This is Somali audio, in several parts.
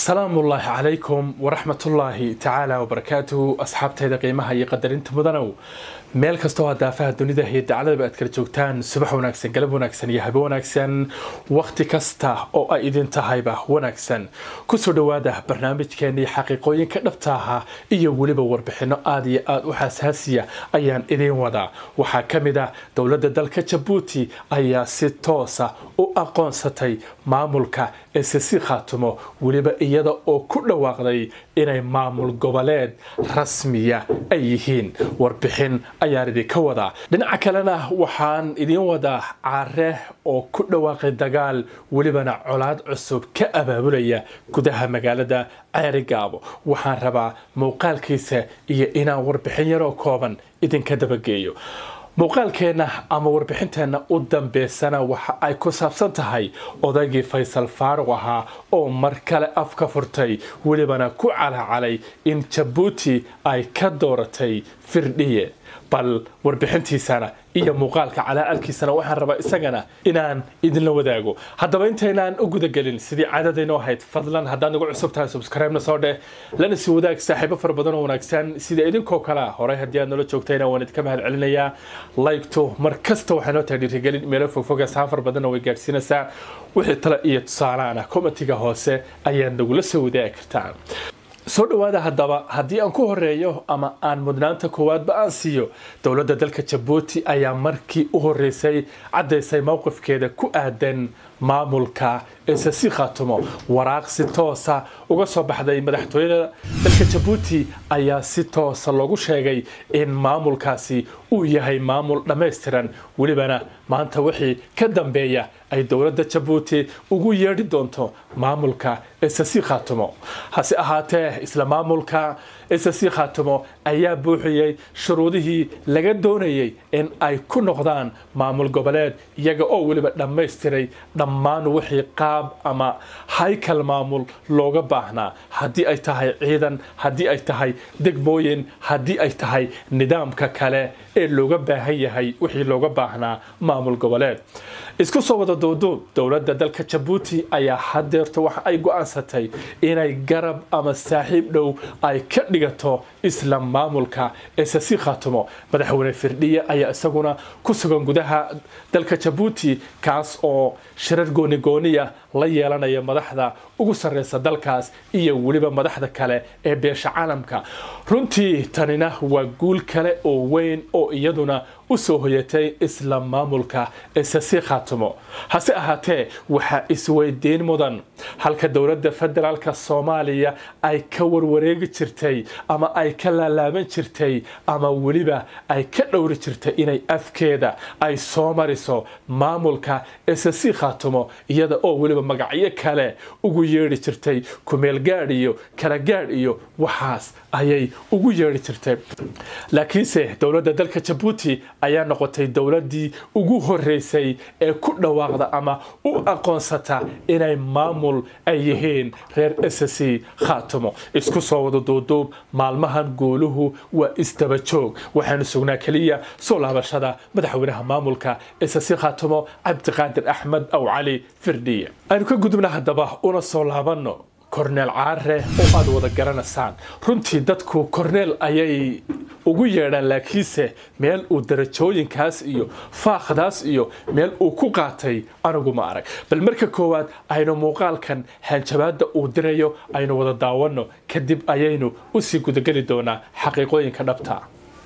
asalaamu ullaahi calaykum waraxmatullaahi tacaala wabarakaatuhu asxaabtayda qiimaha iyo qadarinta mudanow meel kastoo aad daafaha dunida iyo dacladaba aad kala joogtaan subax wanaagsan galab wanaagsan iyo habe wanaagsan wakhti kasta oo ay idin tahayba wanaagsan kusoo dhowaada barnaamijkeenii xaqiiqooyinka dhabta ahaa iyo weliba warbixino aada iyo aada u xasaasiya ayaan idiin wadaa waxaa ka mid ah dowladda dalka jabuuti ayaa si toosa u aqoonsatay maamulka ssc khaatumo weliba iyada oo ku dhawaaqday inay maamul goboleed rasmiya ay yihiin warbixin ayaan idinka wadaa dhinaca kalena waxaan idiin wadaa care oo ku dhawaaqay dagaal welibana colaad cusub ka abaabulaya gudaha magaalada ceerigaabo waxaan rabaa muuqaalkiisa iyo inaan warbixin yaroo kooban idinka dabageeyo muuqaalkeenna ama warbixinteenna u dambeysana waxa ay ku saabsan tahay odaygii faysal faaruq ahaa oo mar kale af ka furtay welibana ku calacalay in jabuuti ay ka dooratay firdhiye bal warbixintiisana iyo muuqaalka calaalkiisana waxaan rabaa isagana inaan idinla wadaago haddaba intaynaan u gudagelin sidii caadadaynoo ahayd fadlan haddaad nagu cusub tahay subscribe-na soo dheh lana sii wadaag saaxiibo fara badan oo wanaagsan sida idinkoo kalea horey haddii aad nala joogtayna waan idinka mahad celinayaa laygto mar kasta waxay noo tahay dhiirigelin meelo fogfoga saafar badanna way gaadhsiinaysaa wixii tale iyo tusaalaana komatiga hoose ayaad nagula soo wadaagi kartaa soo dhowaada haddaba haddii aan ku horeeyo ama aan mudnaanta koowaadba aan siiyo dowladda dalka jabuuti ayaa markii u horeysay caddaysay mowqifkeeda ku aadan maamulka ssc khaatumo waraaq si toosa uga soo baxday madaxtooyada dalka jabuuti ayaa si toosa loogu sheegay in maamulkaasi uu yahay maamul dhammaystiran welibana maanta wixii ka dambeeya ay dowladda jabuuti ugu yeedhi doonto maamulka ssc khaatumo hase ahaatee isla maamulka ssc khaatumo ayaa buuxiyey shuruudihii laga doonayay in ay ku noqdaan maamul goboleed iyaga oo weliba dhammaystiray dhammaan wixii qaab ama haykal maamul looga baahnaa haddii ay tahay ciidan haddii ay tahay degmooyin haddii ay tahay nidaamka kale ee looga baahan yahay wixii looga baahnaa maamul goboleed isku soo wada duuduub dowladda dalka jabuuti ayaa hadeerto waxa ay go-aansatay inay garab ama saaxiib dhow ay ka dhigato isla maamulka ssc khaatumo madaxweyne firdhiye ayaa isaguna ku sugan gudaha dalka jabuuti kaas oo shirar goonigooniya la yeelanaya madaxda ugu sarreysa dalkaas iyo weliba madaxda kale ee beesha caalamka runtii tanina waa guul kale oo weyn oo iyaduna u soo hoyatay isla maamulka ssc khaatumo hase ahaatee waxaa isweydiin mudan halka dowladda federaalka soomaaliya ay ka warwareegi jirtay ama ay ka laalaaban jirtay ama weliba ay ka dhowri jirtay inay afkeeda ay soo mariso maamulka ssc khaatumo iyada oo weliba magacyo kale ugu yeedhi jirtay kumeel gaadh iyo kala gaadh iyo waxaas ayay ugu yeedhi jirtay laakiinse dowladda dalka jabuuti ayaa noqotay dowladdii ugu horeysay ee ku dhawaaqda ama u aqoonsata inay maamul ay yihiin reer ssc khaatumo isku soo wada duuduub maalmahan guuluhu waa isdaba joog waxaanu sugnaa keliya soo laabashada madaxweynaha maamulka ssc khaatumo cabdiqaadir axmed aw cali firdhiye aynu ka gudubna haddaba una soo laabanno korneel caare oo aada wada garanaysaan runtii dadku korneel ayay ugu yeedhaan laakiinse meel uu darajooyinkaas iyo faaqdaas iyo meel uu ku qaatay anigu ma arag bal marka koowaad aynu muuqaalkan hanjabaadda uu dirayo aynu wada daawanno kadib ayaynu usii gudageli doonaa xaqiiqooyinka dhabta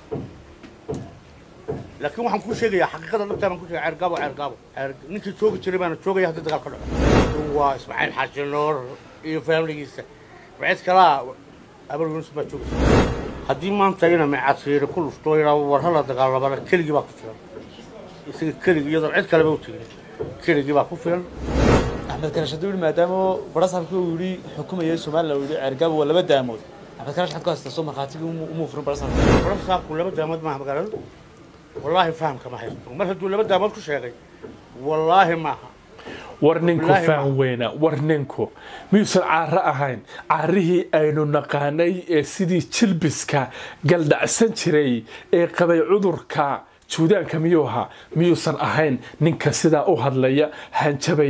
laakiin waxaan kuu sheegayaa xaqiiqada dhabtaa baan ku sheegaya ceergaabo ceergaabo ninkii joogi jiray baana joogaya haddii dagaal ka dhaco waa ismaaciil xaaji nuur iyo faamiligiisa wacid kalaa abar yunus baa joogaysa haddii maanta ina micasiiri ku lufto yidhaa war hala dagaalamana keligii baa ku filan isaga keligii iyadoo cid kaleba u tegin keligii baa ku filan axmed karash hadduu yidhi maadaama barasaabkii uu yidhi xukumayay somalilan uu yidhi ceergaabo waa laba daamood axmed karash xad ku haysta soo markhaatigii umuu furin barasaabka barasaabku laba daamood maaha magaalada wallaahi fahamka ma haysto mar hadduu laba daamood ku sheegay wallaahi maaha war ninku faan weyna war ninku miyuusan caaro ahayn caarihii aynu naqaanay ee sidii jilbiska galdhacsan jiray ee qabay cudurka juudaanka miyuu ahaa miyuusan ahayn ninka sidaa u hadlaya hanjabaya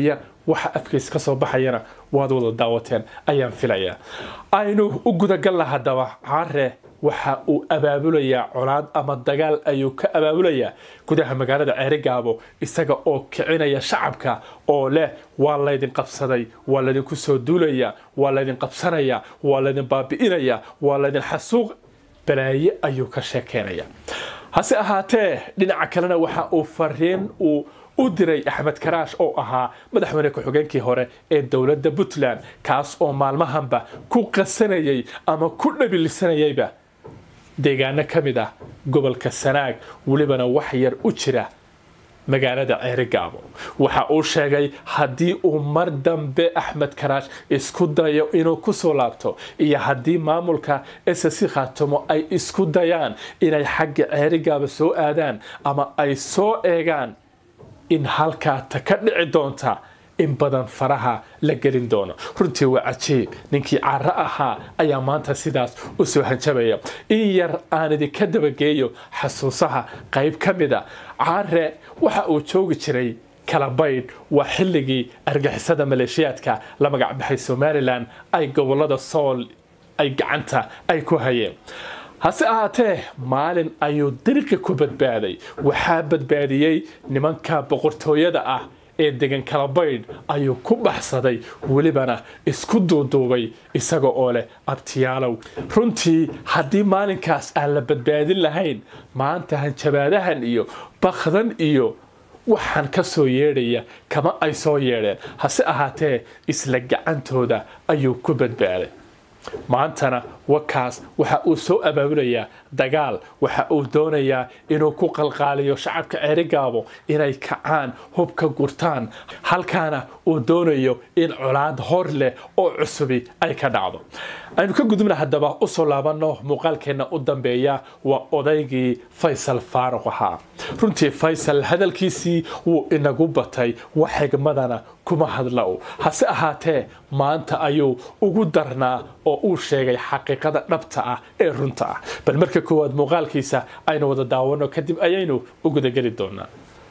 waxa afkiis ka soo baxayana waad wada daawateen ayaan filayaa aynu u gudagalna haddaba caare waxa uu abaabulayaa colaad ama dagaal ayuu ka abaabulayaa gudaha magaalada ceerigaabo isaga oo kicinaya shacabka oo leh waa laydin qabsaday waa laydinku soo duulaya waa laydin qabsanaya waa laydin baabi'inaya waa laydin xasuuq balaaye ayuu ka sheekeynaya hase ahaatee dhinaca kalena waxa uu fariin uu u diray axmed karaash oo ahaa madaxweyne ku-xigeenkii hore ee dowladda puntland kaas oo maalmahanba ku qasanayay ama ku dhabilisanayayba deegaano ka mid ah gobolka sanaag welibana wax yar u jira magaalada ceerigaabo waxa uu sheegay haddii uu mar dambe axmed karaash isku dayo inuu kusoo laabto iyo haddii maamulka ssc khaatumo ay isku dayaan inay xagga ceerigaaba soo aadaan ama ay soo eegaan in halkaa ta ka dhici doonta in badan faraha la gelin doono runtii waa cajiib ninkii caro ahaa ayaa maanta sidaas u soo hanjabaya in yar aan idinka dabageeyo xasuusaha qayb ka mida care waxa uu joogi jiray kalabaydh waa xilligii argixisada maleeshiyaadka la magacbaxay somalilan ay gobolada sool ay gacanta ay ku hayeen hase ahaatee maalin ayuu dariqi ku badbaaday waxaa badbaadiyey nimanka boqortooyada ah ee degan kalabaydh ayuu ku baxsaday welibana isku duuduubay isaga oo leh abtiyaalow runtii haddii maalinkaas aan la badbaadin lahayn maanta hanjabaadahan iyo bakdan iyo waxaan ka soo yeedhaya kama ay soo yeedheen hase ahaatee isla gacantooda ayuu ku badbaaday maantana wakaas waxa uu soo abaabulayaa dagaal waxa uu doonayaa inuu ku qalqaaliyo shacabka ceerigaabo inay kacaan hubka gurtaan halkaana uu doonayo in colaad hor leh oo cusubi ay ka dhacdo aynu ka gudubna haddaba usoo laabanno muuqaalkeenna u dambeeya waa odaygii faysal faaruq ahaa runtii faysal hadalkiisii wuu inagu batay wax xigmadana kuma hadla u hase ahaatee maanta ayuu ugu darnaa oo uu sheegay xaqiiqada dhabta ah ee runta ah bal marka koowaad muuqaalkiisa aynu wada daawano kadib ayaynu u gudageli doonaa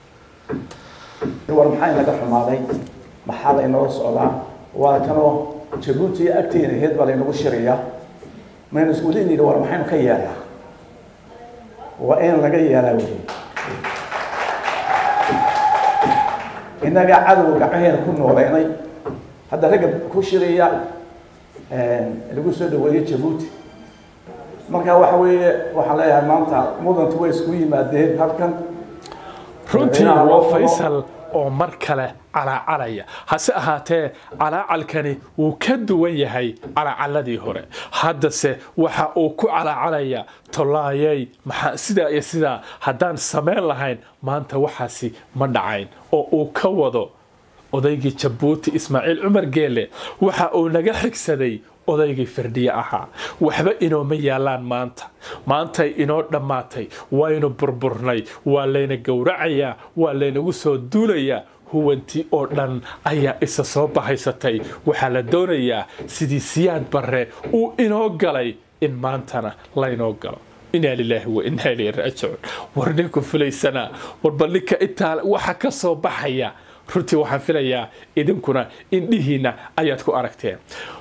war maxaa inaga xumaaday maxaa laynoo socdaa waa kanoo jabuuti iyo agteena heed baa laynagu shirayaa maynu isku leynayna war maxaynu ka yeelnaa waa in laga yeelaa wey innagaa cadowga gacmaheena ku nooleynay hadda ragga ku shiraya lagu soo dhaweeyo jabuuti marka waxa weeye waxaan leeyahay maanta mudantu way isku yimaadeen halkan runtii waa faysal oo mar kale calaacalaya hase ahaatee calaacalkani wuu ka duwan yahay calaacaladii hore haddase waxa uu ku calaacalaya tolaayey maxaa sidaa iyo sidaa haddaan samayn lahayn maanta waxaasi ma dhacayn oo uu ka wado odaygii jabuuti ismaaciil cumar geele waxa uu naga xigsaday odaygii firdhiye ahaa waxba inooma yaalaan maanta maantay inoo dhammaatay waynu burburnay waa layna gowracayaa waa laynagu soo duulayaa huwantii oo dhan ayaa isa soo bahaysatay waxaa la doonayaa sidii siyaad barre uu inoo galay in maantana laynoo galo inaa lilaahi wa inaa ilayhi raajicuun war ninku filaysanaa warba ninka intaa waxa ka soo baxaya runtii waxaan filayaa idinkuna indhihiinna ayaad ku aragteen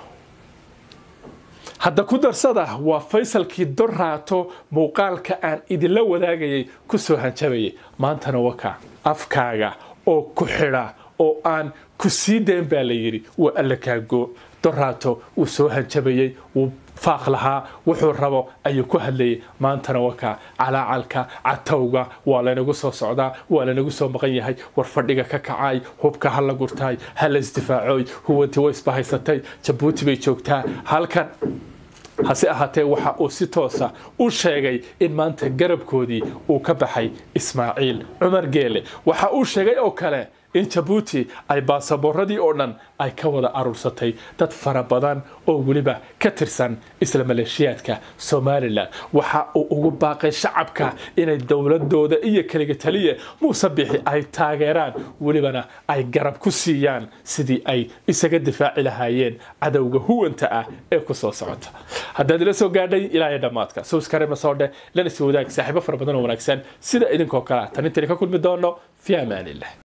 hadda ku darsada waa faysalkii dorraato muuqaalka aan idinla wadaagayay ku soo hanjabayay maantana waka afkaaga oo ku xidha oo aan ku sii dayn baa la yidhi waa alla kaago dorraato wuu soo hanjabayey wuu faaq lahaa wuxuu rabo ayuu ku hadlayay maantana waka calaacalka catowga waa laynagu soo socdaa waa laynagu soo maqan yahay war fadhiga ka kacay hubka ha la gurtaay ha la isdifaacoy huwantii way isbahaysatay jabuuti bay joogtaa halkan hase ahaatee waxa uu si toosa u sheegay in maanta garabkoodii uu ka baxay ismaaciil cumar geele waxa uu sheegay oo kale in jabuuti ay baasaboorradii oo dhan ay ka wada aruursatay dad fara badan oo weliba ka tirsan isla maleeshiyaadka somalilan waxa uu ugu baaqay shacabka inay dowladooda iyo keliga taliya muuse bixi ay taageeraan welibana ay garab ku siiyaan sidii ay isaga difaaci lahaayeen cadowga huwanta ah ee ku soo socota haddaad ila soo gaadhay ilaahay dhammaadka sowskare masoodhe lana sii wadaag saaxiibo fara badan oo wanaagsan sida idinkoo kale tan intayna ka kulmi doono fi amaanillah